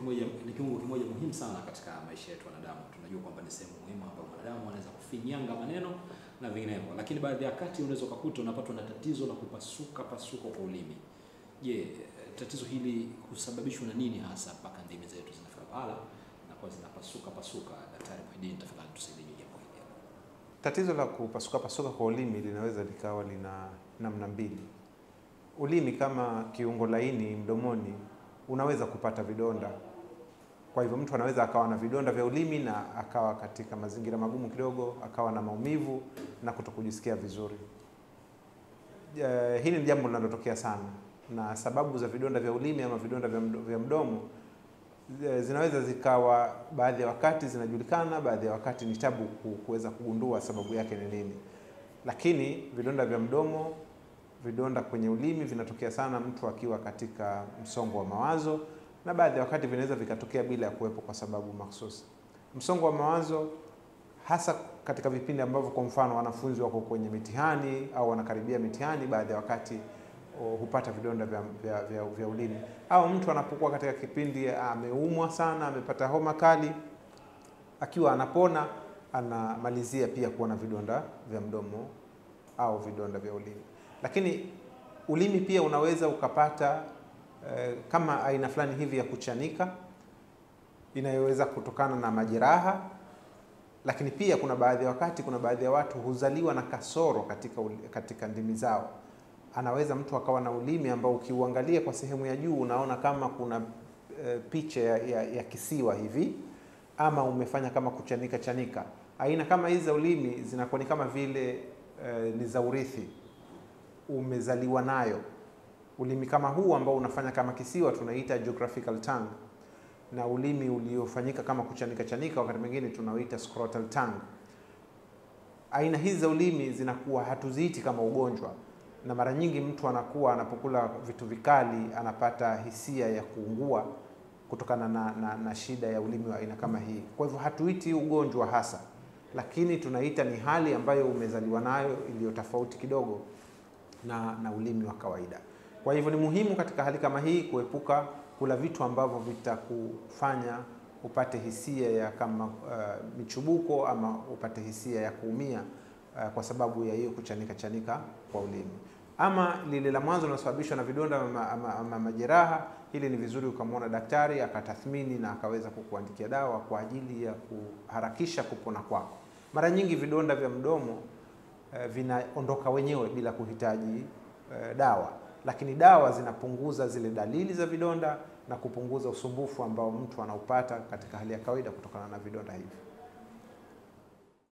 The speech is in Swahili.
kimoja ni kiungo kimoja muhimu sana katika maisha yetu wanadamu. Tunajua kwamba ni sehemu muhimu ambayo mwanadamu anaweza kufinyanga maneno na vinginevyo, lakini baadhi ya wakati unaweza ukakuta unapatwa na tatizo la kupasuka pasuka kwa ulimi. Je, tatizo hili husababishwa na nini hasa mpaka ndimi zetu zinafika pahala na kwa zinapasuka pasuka? Daktari Muhidini, tafadhali tusaidie jambo hili. Tatizo la kupasuka pasuka kwa ulimi linaweza likawa lina namna mbili. Ulimi kama kiungo laini mdomoni unaweza kupata vidonda. Kwa hivyo mtu anaweza akawa na vidonda vya ulimi na akawa katika mazingira magumu kidogo, akawa na maumivu na kutokujisikia vizuri. Eh, hili ni jambo linalotokea sana, na sababu za vidonda vya ulimi ama vidonda vya mdo- vya mdomo eh, zinaweza zikawa baadhi ya wakati zinajulikana, baadhi ya wakati ni tabu ku- kuweza kugundua sababu yake ni nini. Lakini vidonda vya mdomo, vidonda kwenye ulimi vinatokea sana mtu akiwa katika msongo wa mawazo, na baadhi ya wakati vinaweza vikatokea bila ya kuwepo kwa sababu mahsusi. Msongo wa mawazo hasa katika vipindi ambavyo kwa mfano wanafunzi wako kwenye mitihani au wanakaribia mitihani, baadhi ya wakati o, hupata vidonda vya, vya, vya, vya ulimi, au mtu anapokuwa katika kipindi ameumwa sana, amepata homa kali, akiwa anapona anamalizia pia kuwa na vidonda vya mdomo au vidonda vya ulimi. Lakini ulimi pia unaweza ukapata eh, kama aina fulani hivi ya kuchanika inayoweza kutokana na majeraha lakini pia kuna baadhi ya wakati, kuna baadhi ya watu huzaliwa na kasoro katika, uli- katika ndimi zao. Anaweza mtu akawa na ulimi ambao ukiuangalia kwa sehemu ya juu unaona kama kuna e, picha ya, ya, ya kisiwa hivi, ama umefanya kama kuchanika chanika. Aina kama hizi za ulimi zinakuwa ni kama vile e, ni za urithi, umezaliwa nayo. Ulimi kama huu ambao unafanya kama kisiwa tunaita geographical tongue na ulimi uliofanyika kama kuchanika chanika, wakati mwingine tunauita scrotal tongue. Aina hizi za ulimi zinakuwa hatuziiti kama ugonjwa, na mara nyingi mtu anakuwa anapokula vitu vikali anapata hisia ya kuungua kutokana na, na, na shida ya ulimi wa aina kama hii. Kwa hivyo hatuiti ugonjwa hasa, lakini tunaita ni hali ambayo umezaliwa nayo iliyo tofauti kidogo na, na ulimi wa kawaida. Kwa hivyo ni muhimu katika hali kama hii kuepuka kula vitu ambavyo vitakufanya upate hisia ya kama uh, michubuko ama upate hisia ya kuumia uh, kwa sababu ya hiyo kuchanika chanika kwa ulimi. Ama lile la mwanzo linalosababishwa na vidonda ama, ama, ama majeraha, hili ni vizuri ukamwona daktari akatathmini na akaweza kukuandikia dawa kwa ajili ya kuharakisha kupona kwako. Mara nyingi vidonda vya mdomo uh, vinaondoka wenyewe bila kuhitaji uh, dawa lakini dawa zinapunguza zile dalili za vidonda na kupunguza usumbufu ambao mtu anaupata katika hali ya kawaida kutokana na vidonda hivi.